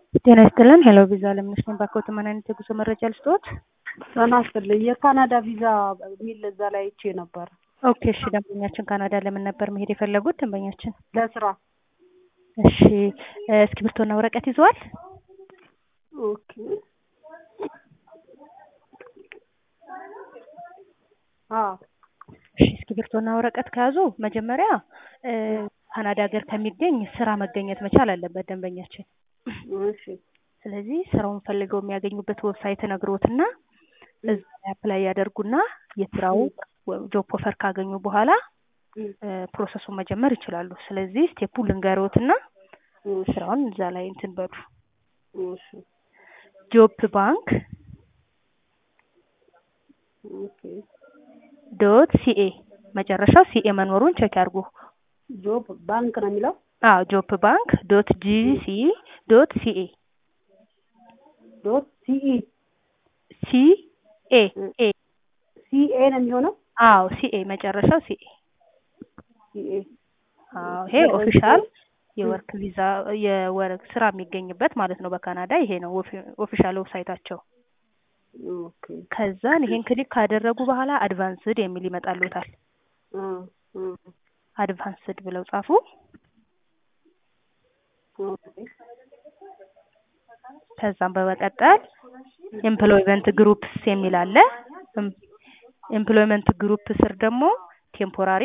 ጤና ይስጥልን። ሄሎ ቪዛ ለምነሽ ነኝ። ባኮት ምን አይነት የጉዞ መረጃ ልስጥዎት? ጤና ይስጥልኝ። የካናዳ ቪዛ የሚል እዛ ላይ አይቼ ነበር። ኦኬ እሺ። ደንበኛችን ካናዳ ለምን ነበር መሄድ የፈለጉት? ደንበኛችን ለስራ። እሺ፣ እስክሪብቶና ወረቀት ይዘዋል? ኦኬ። አዎ እሺ፣ እስክሪብቶና ወረቀት ከያዙ መጀመሪያ ካናዳ ሀገር ከሚገኝ ስራ መገኘት መቻል አለበት ደንበኛችን። እሺ ስለዚህ ስራውን ፈልገው የሚያገኙበት ዌብሳይት ነግሮትና እዛ ላይ አፕላይ ያደርጉና የስራው ጆብ ኦፈር ካገኙ በኋላ ፕሮሰሱን መጀመር ይችላሉ። ስለዚህ ስቴፑ ልንገሮትና ስራውን እዛ ላይ እንትን በሉ። እሺ ጆብ ባንክ ኦኬ ዶት ሲኤ መጨረሻው ሲኤ መኖሩን ቼክ ያድርጉ። ጆብ ባንክ ነው የሚለው? አዎ ጆብ ባንክ ዶት ጂሲ ዶት ሲኤ ዶት ሲኢ ሲኤ ኤ ሲኤ ነው የሚሆነው? አዎ ሲኤ መጨረሻው ሲኤ ሲኤ አዎ ይሄ ኦፊሻል የወርክ ቪዛ የወርክ ስራ የሚገኝበት ማለት ነው በካናዳ ይሄ ነው ኦፊሻል ዌብሳይታቸው። ኦኬ ከዛን ይሄን ክሊክ ካደረጉ በኋላ አድቫንስድ የሚል ይመጣልዎታል። አ አ አድቫንስድ ብለው ጻፉ። ኦኬ ከዛም በመቀጠል ኤምፕሎይመንት ግሩፕስ የሚል አለ። ኤምፕሎይመንት ግሩፕ ስር ደግሞ ቴምፖራሪ